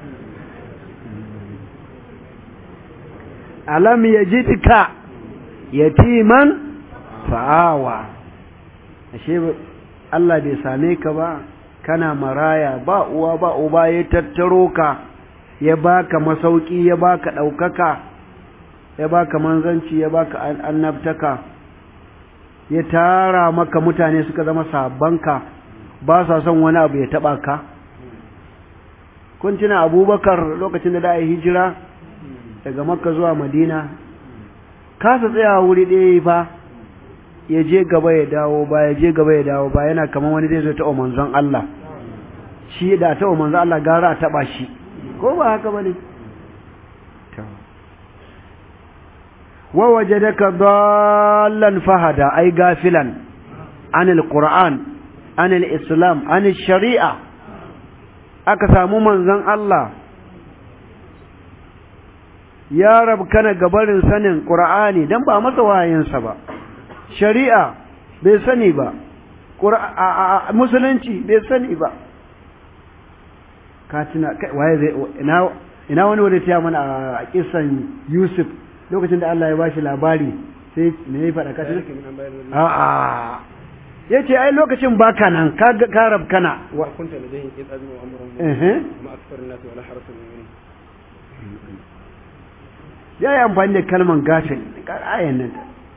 alam yajidka yatiman fa'awa ashe Allah bai same ka ba kana maraya ba uwa ba uba ya tattaro ka ya baka masauki ya baka ɗaukaka ya baka manzanci ya baka annabtaka ya tara maka mutane suka zama sabanka ba sa son wani abu ya taba ka kun tuna abubakar lokacin da da yi hijira daga makka zuwa madina kasa tsaya wuri ɗaya fa ya je gaba ya dawo ba ya je gaba ya dawo ba yana kamar wani zai zo ta manzon Allah shi da ta manzon Allah gara a taba shi ko ba haka bane wa wajadaka dallan fahada ay gafilan anil qur'an anil islam anil shari'a aka samu manzon Allah ya rabkana gabarin sanin qur'ani dan ba masa wayinsa ba shari'a bai sani ba musulunci bai sani ba katina waye zai ina ina wani wanda ya mana a kisan Yusuf lokacin da Allah ya bashi labari sai me ya faɗa katina a a yace ai lokacin baka nan ka ka rabkana wa kunta ladayhim id azmu amrahum eh ma akthar an-nas wala harasul mu'minin ya yi amfani da kalman gafil ayan nan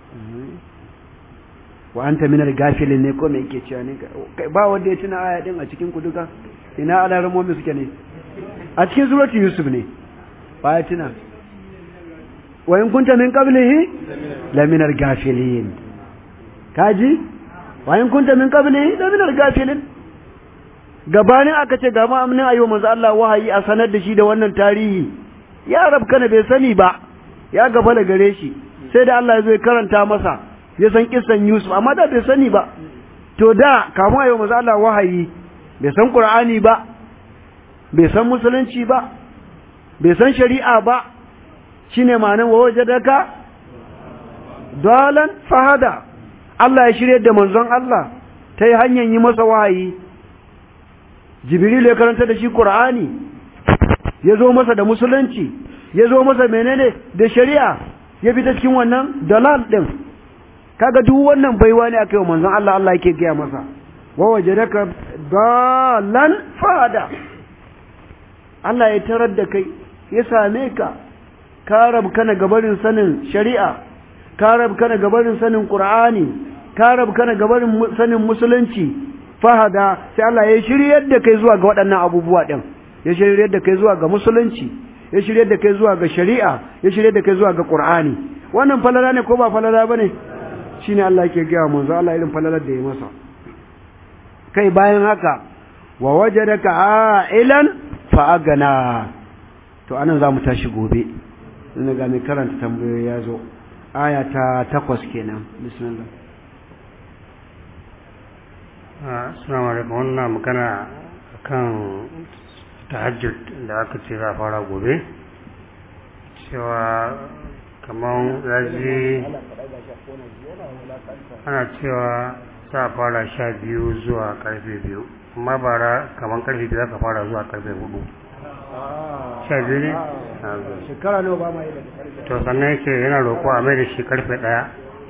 wa anta minar gafilin ne ko me yake cewa ne ba wanda ya tuna aya din a cikin ku duka ina alarmomi suke ne a cikin suratu yusuf ne ba ya tuna wa in kunta min qablihi la minar gafilin kaji wa in kunta min qablihi la minar gafilin gabanin aka ce ga ma'amnin ayyuwa manzo Allah wahayi a sanar da shi da wannan tarihi ya rabkana bai sani ba ya gaba da gare shi sai da Allah ya zo ya karanta masa ya san kissan Yusuf amma da bai sani ba to da kamun ayyuwa manzo Allah wahayi bai san Qur'ani ba bai san musulunci ba bai san shari'a ba shine ma'anar wa wajadaka dalan fahada Allah ya shirye da manzon Allah ta yi hanyar yi masa wahayi Jibril ya karanta da shi Qur'ani ya zo masa da musulunci ya zo masa menene da shari'a ya bi ta cikin wannan dalal din kaga duk wannan baiwa ne aka yi manzon Allah Allah yake gaya masa wa wajadaka dalan fahada Allah ya tarar da kai ya same ka ka rabkana gabarin sanin shari'a ka rabkana gabarin sanin qur'ani ka rabkana gabarin sanin musulunci fahada sai Allah ya shiryar da kai zuwa ga waɗannan abubuwa din ya shiryar da kai zuwa ga musulunci ya shiryar da kai zuwa ga shari'a ya shiryar da kai zuwa ga qur'ani wannan falala ne ko ba falala bane shine Allah yake ga manzo Allah irin falalar da ya masa kai bayan haka wa wajadaka a'ilan fa'agana to anan za mu tashi gobe ina ga mai karanta tambayoyi ya zo aya ta takwas kenan bismillah assalamu alaikum wannan magana kan tahajjud da aka ce za a fara gobe cewa kamar yaji ana cewa za a fara sha biyu zuwa karfe biyu amma bara kamar karfe biyu aka fara zuwa karfe hudu sha biyu ne? shekara nawa ba ma yi da karfe to sannan yake yana roƙo a mai da shi karfe ɗaya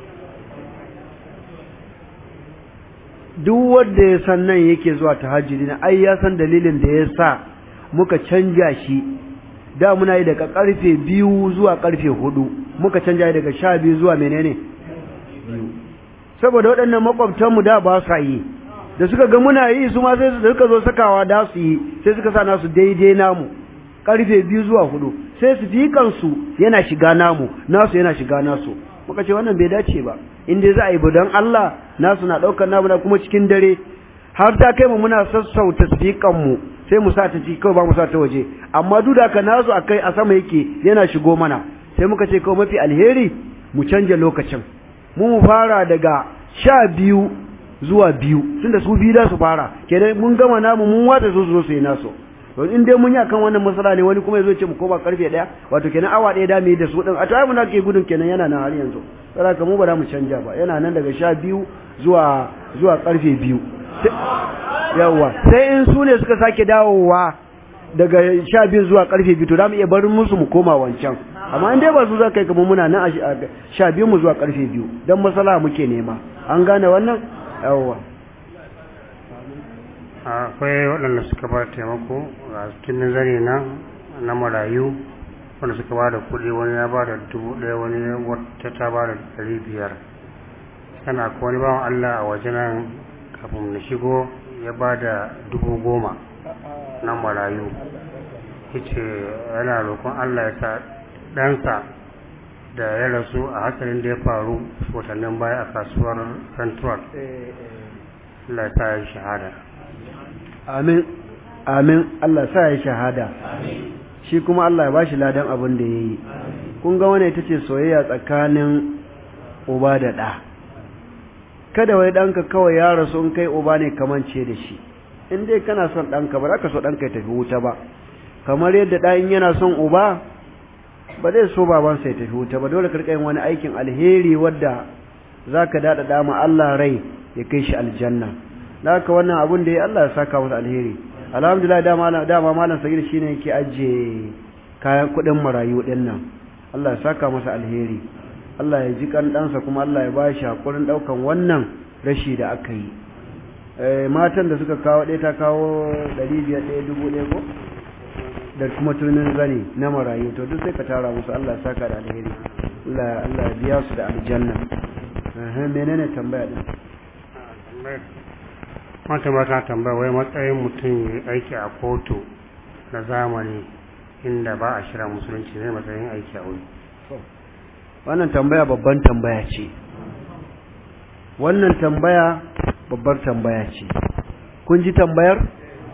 duk wanda ya san nan yake zuwa tahajjudi na ai ya san dalilin da ya sa muka canja shi da muna yi daga karfe biyu zuwa karfe hudu muka canja daga sha biyu zuwa menene biyu saboda waɗannan makwabtanmu da ba sa yi da suka ga muna yi su ma sai da suka zo sakawa da su yi sai suka sa nasu daidai namu karfe biyu zuwa hudu sai su fi kansu yana shiga namu nasu yana shiga nasu muka ce wannan bai dace ba in dai za a yi don Allah nasu na ɗaukar namu na kuma cikin dare har ta kai mu muna sassauta sifikan mu sai mu sa ta ci kawai ba mu sa ta waje amma duk da ka nasu a kai a sama yake yana shigo mana sai muka ce kawai mafi alheri mu canja lokacin mu mu fara daga sha biyu zuwa biyu tunda su biyu da su fara kenan mun gama namu mun wata su zo su yi nasu to in dai mun yi akan wannan matsala ne wani kuma yazo ce mu koma karfe daya wato kenan awa daya da mu yi da su din a tayi mun ke gudun kenan yana nan har yanzu saboda ka mu ba za mu canja ba yana nan daga sha biyu zuwa zuwa karfe biyu yawa sai in su ne suka sake dawowa daga sha biyu zuwa karfe biyu to za mu iya barin musu mu koma wancan amma in dai ba su za kai kamar muna nan a sha biyu mu zuwa karfe biyu don masala muke nema an gane wannan yawwa akwai waɗanda suka ba taimako a cikin zane na na marayu wanda suka ba da kuɗi wani ya ba da dubu ɗaya wani wata ta ba da ɗari biyar sana akwai wani bawan Allah a waje nan kafin na shigo ya ba da dubu goma na marayu yace yana roƙon Allah ya sa ɗansa da ya rasu a hatsarin da ya faru watannin baya a kasuwar central Allah ya sa ya shahada amin amin Allah sa ya shahada shi kuma Allah ya bashi ladan abin da yayi kun ga wannan ita ce soyayya tsakanin uba da ɗa kada wai ɗanka kawai ya rasu in kai uba ne kamance da shi in dai kana son ɗanka ba za ka so ɗanka ya tafi wuta ba kamar yadda ɗa in yana son uba ba zai so babansa ya tafi wuta ba dole ka yin wani aikin alheri wadda za ka daɗaɗa ma Allah rai ya kai shi aljanna da haka wannan abun da ya Allah ya saka masa alheri alhamdulillah dama dama malam sagir shine yake ajiye kayan kuɗin marayu ɗin nan Allah ya saka masa alheri Allah ya ji kan ɗansa kuma Allah ya ba shi hakurin ɗaukan wannan rashi da aka yi matan da suka kawo ɗaya ta kawo ɗari biyar ɗaya dubu ɗaya ko da kuma tunin zane na marayu to duk sai ka tara musu Allah ya saka da alheri Allah Allah ya biya su da aljanna eh menene tambaya din mata ba ta tambaya wai matsayin mutum ya aiki a kotu na zamani inda ba a shira musulunci ne matsayin aiki a wuri wannan tambaya babban tambaya ce wannan tambaya babbar tambaya ce kun ji tambayar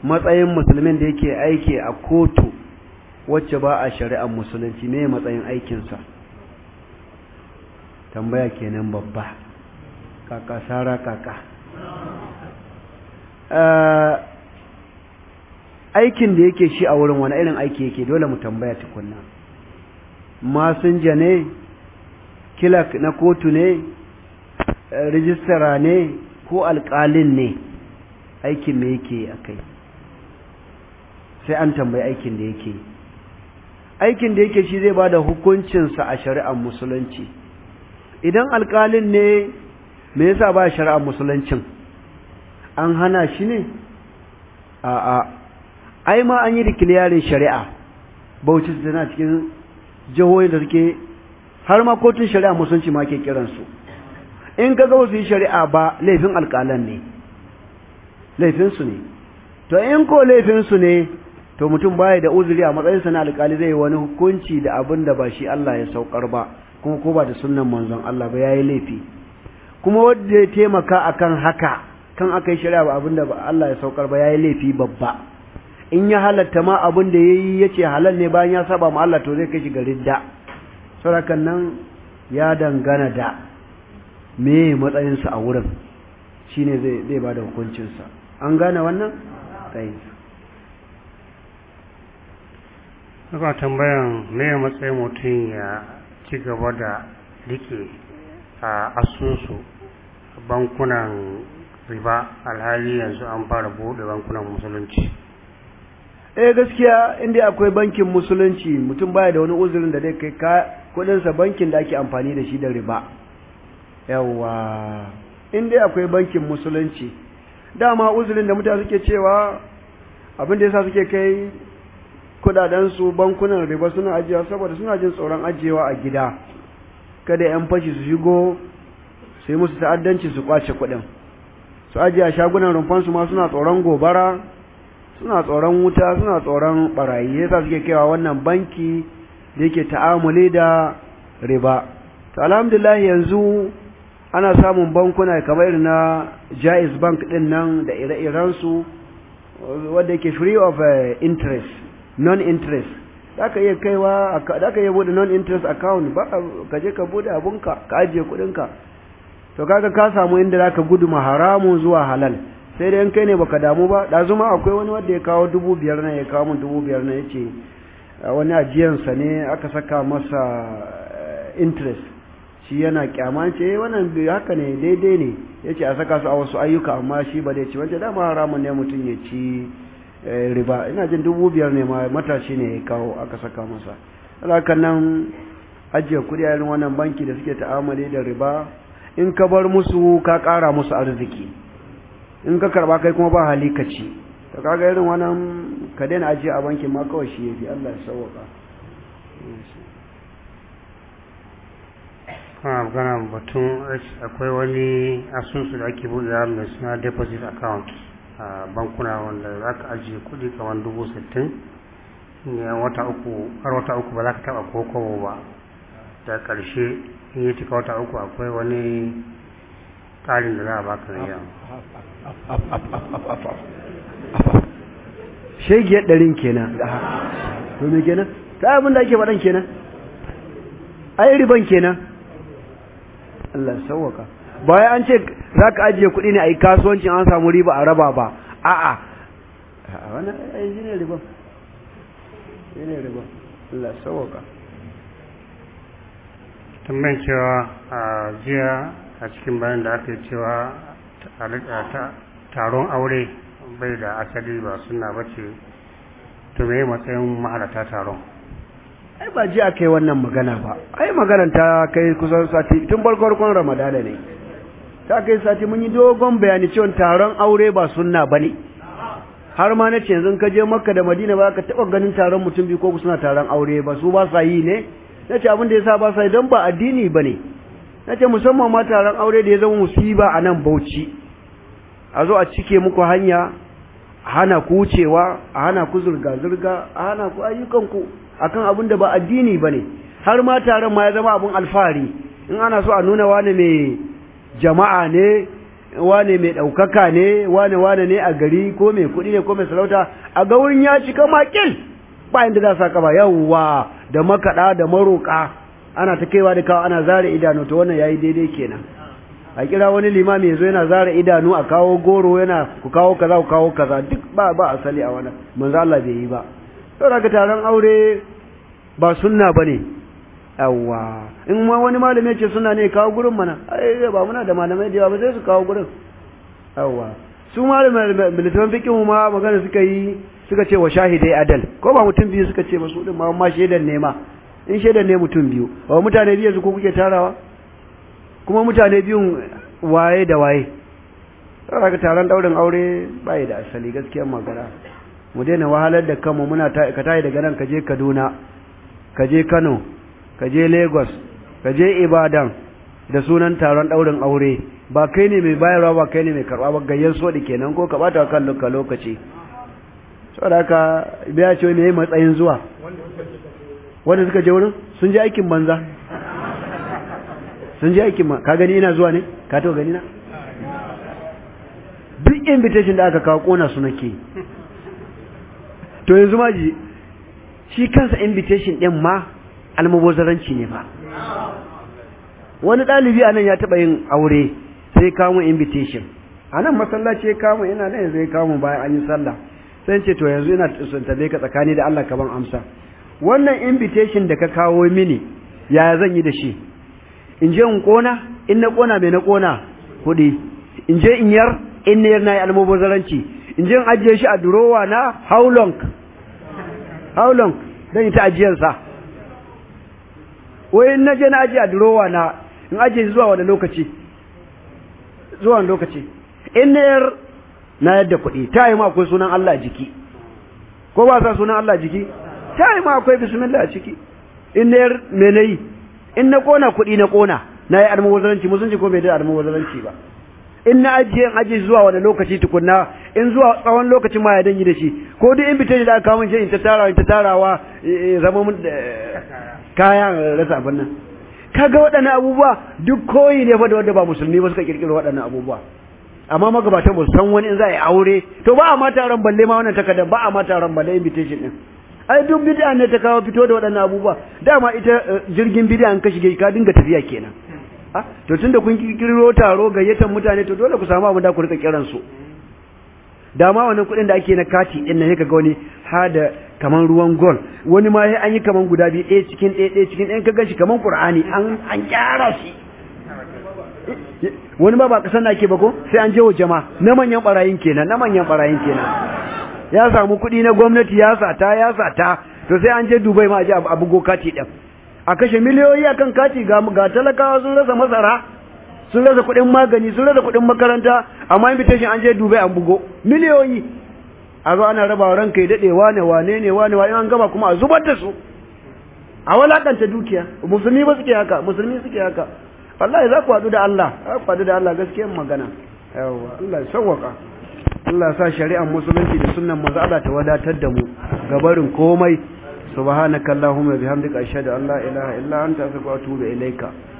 matsayin musulmin da yake aiki a kotu wacce ba a shari'ar musulunci me matsayin aikinsa tambaya kenan babba kaka sara kaka aikin da yake shi a wurin wani irin aiki yake dole mu tambaya tukunna masinja ne kilak na kotu ne rijistara ne ko alƙalin ne aikin me yake a kai sai an tambayi aikin da yake aikin da yake shi zai ba da hukuncinsa a shari'ar musulunci idan alƙalin ne me yasa ba shari'ar musuluncin an hana shi ne a'a ai ma an yi dikiliyarin shari'a bauchi tana cikin jihohin da suke har ma kotun shari'a musulunci ma ke kiransu in ka ga wasu yi shari'a ba laifin alƙalan ne laifinsu ne to in ko laifinsu ne to mutum baya da uzuri a matsayinsa na alƙali zai wani hukunci da abin da ba shi Allah ya saukar ba kuma ko ba da sunnan manzon Allah ba yayi laifi kuma wanda ya taimaka akan haka kan aka yi shari'a ba abin da Allah ya saukar ba yayi laifi babba in ya halatta ma abin da yayi yace halal ne bayan ya saba ma Allah to zai kai shi ga ridda saurakan nan ya dangana da me matsayinsa a wurin shine zai zai bada hukuncinsa an gane wannan kai Saka tambayan me matsayin mutum ya ci gaba da rike a asusu bankunan riba alhali yanzu an fara buɗe bankunan musulunci. eh gaskiya inda akwai bankin musulunci mutum baya da wani uzurin da zai kai ka kudinsa bankin da ake amfani da shi da riba yawa inda akwai bankin musulunci dama uzurin da mutane suke cewa abin da yasa suke kai kudadensu bankunan riba suna ajiyewa saboda suna jin tsoron ajiyewa a gida kada yan fashi su shigo su yi musu ta'addanci su kwace kudin su ajiye a shagunan rumfansu ma suna tsoron gobara suna tsoron wuta suna tsoron barayi yasa suke kaiwa wannan banki da yake ta'amuli da riba to alhamdulillah yanzu ana samun bankuna kamar irin na Jaiz Bank din nan da ire-iren su wanda yake free of uh, interest non interest zaka iya kaiwa zaka iya bude non interest account ba ka je ka bude abunka ka ajiye kudinka to kaga ka samu inda zaka gudu haramun zuwa halal sai dai in kai ne baka damu ba da zuma akwai wani wanda ya kawo dubu biyar na ya kawo min dubu biyar na ya ce wani ajiyansa ne aka saka masa interest shi yana kyama ce wannan haka ne daidai ne ya ce a saka su a wasu ayyuka amma shi ba dai ci wancan dama haramun ne mutum ya ci riba ina jin dubu biyar ne ma matashi ne ya kawo aka saka masa alakan nan ajiye kuɗi a irin wannan banki da suke ta'amali da riba in ka bar musu ka ƙara musu arziki in ka karba kai kuma ba hali ka ci to kaga irin wannan ka daina ajiye a bankin ma kawai shi yafi Allah ya sauka kana magana batun akwai wani asusu da ake buɗe mai suna deposit account a bankuna wanda za ka ajiye kuɗi kamar dubu sittin ne wata uku har wata uku ba za ka taɓa ko kobo ba da ƙarshe in yi cika wata uku akwai wani ƙarin da za a baka na yawa shegiyar ɗarin kenan to me kenan ta abin da ake faɗan kenan ai riban kenan Allah sauwaka bayan an ce za ka ajiye kuɗi ne a yi kasuwancin an samu riba a raba ba a'a a wani ai shi ne riban shi ne riban Allah sauwaka tambayin cewa a jiya a cikin bayan da aka yi cewa taron aure bai da asali ba suna bace to me matsayin mahalarta taron ai ba ji aka yi wannan magana ba ai maganar ta kai kusan sati tun farkon ramadana ne ta kai sati mun yi dogon bayani cewa taron aure ba sunna ba ne har ma na ce yanzu ka je makka da madina ba ka taɓa ganin taron mutum biyu ko suna taron aure ba su ba sa yi ne na ce abin da ya sa ba sa yi don ba addini ba ne na ce musamman ma taron aure da ya zama musiba a nan bauchi a zo a cike muku hanya a hana ku wucewa a hana ku zurga-zurga a hana ku ayyukanku akan abin da ba addini ba ne har ma taron ma ya zama abin alfahari in ana so a nuna wani mai jama'a ne wane mai ɗaukaka ne wane wane ne a gari ko mai kuɗi ne ko mai sarauta a ga wurin ya cika makil ba inda za sa kaba yawwa da makaɗa da maroƙa ana ta kaiwa da kawo ana zare idanu to wannan yayi daidai kenan a kira wani limami yazo yana zare idanu a kawo goro yana ku kawo kaza ku kawo kaza duk ba ba asali a wannan manzo Allah bai yi ba saboda ka taron aure ba sunna bane yawwa in ma wani malami ce suna ne kawo gurin mana ai ba muna da malamai da yawa ba sai su kawo gurin yawwa su malamai militan fiqhu ma magana suka yi suka ce wa shahidai adal ko ba mutum biyu suka ce masu din ma ma shaidan ne ma in shaidan ne mutum biyu ba mutane biyu su ko kuke tarawa kuma mutane biyun waye da waye saboda ka taron daurin aure bai da asali gaskiyar magana mu daina wahalar da kanmu muna ka tayi daga nan ka je Kaduna ka je Kano ka je Lagos ka je Ibadan da sunan taron daurin aure ba kai ne mai bayarwa ba kai ne mai karba ba gayyan sodi kenan ko ka bata kan lokaci saboda haka biya ce me matsayin zuwa wanda suka je wurin sun je aikin banza sun je aikin ma ka gani ina zuwa ne ka taɓa gani na duk invitation da aka kawo kona su nake to yanzu ma ji shi kansa invitation din ma almubazaranci ne ba wani ɗalibi a nan ya taɓa yin aure sai kawo invitation a nan masallaci ya kawo ina nan yanzu ya kawo bayan an yi sallah sai ce to yanzu ina son tabe ka tsakani da Allah ka ban amsa wannan invitation da ka kawo mini yaya zan yi da shi in je in kona in na kona mai na kona kuɗi in je in yar in na yar na yi almubazaranci in je in ajiye shi a durowa na how long how long zan yi ta ajiyarsa wai in na je na ajiye a durowa na in ajiye zuwa wani lokaci zuwa wani lokaci in na yar na yadda kuɗi ta yi ma akwai sunan Allah a jiki ko ba sa sunan Allah a jiki ta yi ma akwai bismillah a ciki in na yar me na yi in na kona kuɗi na kona na yi almubazaranci musulunci ko bai da almubazaranci ba in na ajiye in ajiye zuwa wani lokaci tukunna in zuwa tsawon lokacin ma ya danyi da shi ko duk invitation da aka kawo min in ta tarawa in ta tarawa zama mun kaya rasa abin nan kaga waɗannan abubuwa duk koyi ne fa da wanda ba musulmi ba suka kirkiro waɗannan abubuwa amma magabatan ba su san wani in za a yi aure to ba a ma taron balle ma wannan takarda ba a ma taron balle invitation din ai duk bid'a ne ta kawo fito da waɗannan abubuwa dama ita jirgin bid'a an ka shige ka dinga tafiya kenan ah to tunda kun kirkiro taro gayyatar mutane to dole ku samu abin da ku rika kiran su dama wannan kuɗin da ake na kati din nan kaga wani ha da kaman ruwan gol wani ma sai an yi kaman guda biyu ɗaya cikin ɗaya ɗaya cikin ɗaya ka gan shi kaman qur'ani an an gyara shi wani ba ba kasan na ke ba ko sai an je wa jama'a na manyan barayin kenan na manyan barayin kenan ya samu kuɗi na gwamnati ya sata ya sata to sai an je Dubai ma a je a bugo kati ɗin a kashe miliyoyi akan kati ga ga talakawa sun rasa masara sun rasa kuɗin magani sun rasa kuɗin makaranta amma invitation an je Dubai an bugo miliyoyi a zo ana raba ranka ya daɗe wane wane ne wane wane an gaba kuma a zubar da su a walakanta dukiya musulmi ba suke haka musulmi suke haka wallahi za ku haɗu da Allah za ku haɗu da Allah gaskiyar magana yawa Allah ya sauwaka Allah sa shari'ar musulunci da sunnan manzo Allah ta wadatar da mu gabarin komai subhanakallahumma bihamdika ashhadu an la ilaha illa anta astaghfiruka wa atubu ilaika